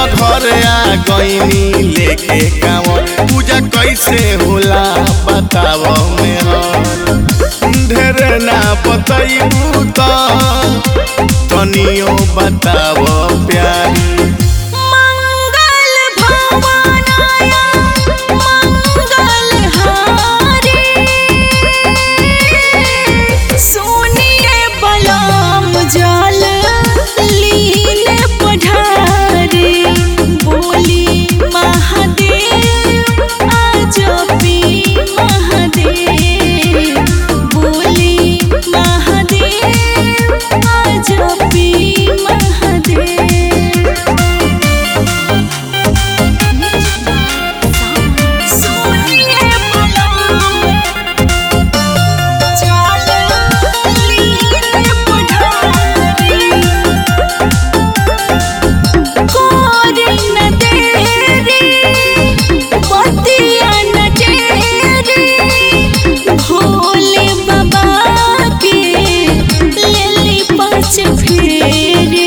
घर आ गईनी लेके कांवर पूजा कैसे होला बताव में हर ढेर ना बतैबू त तनियो बताव प्यारी मंगल भवनाय मंगल हारी सुनिए बलम जल लीन पढ़ारी बोली महादेव आजपी महादेव बोली महादेव आजपी महादेव सुनिए बलम जल लीन पढ़ारी कोरी न तेरी बतिया न तेरी भोले बाबा के लेली पाँच फेरी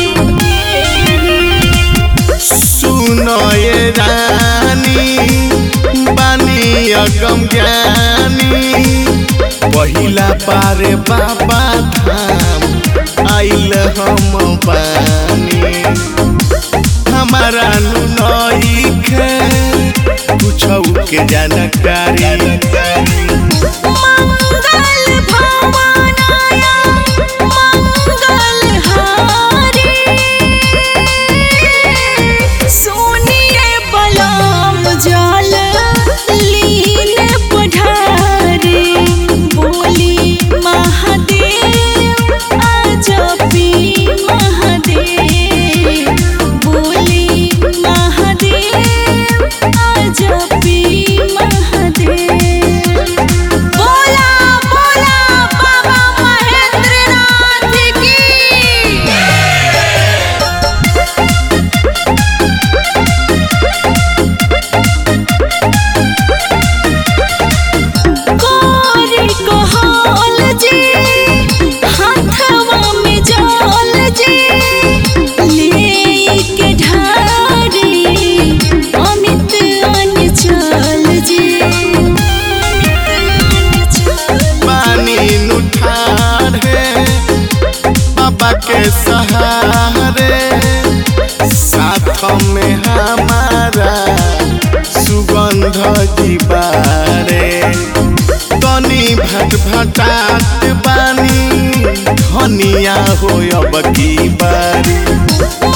सुनो ये रानी बानी अगम ज्ञानी पहिला पारे बाबा धाम आइल हम बानी हमारा नुनई के कुछ के जानकारी मंगल भवनाय मंगल हारी सुनिए बलम जल लीन पढ़ारी बोली महादेव आजपी महादेव बोली महादेव आजपी महादेव बोला बोला बाबा महेंद्रनाथ की कोरी कोहल जी हाथवा में जल जी ले के ढारी अमित अनचल जी पानी नुठार है बाबा के सहारे साथ में हमारा सुगंध जीवारे तनी भट भटात बानी धनिया हो अब की बारी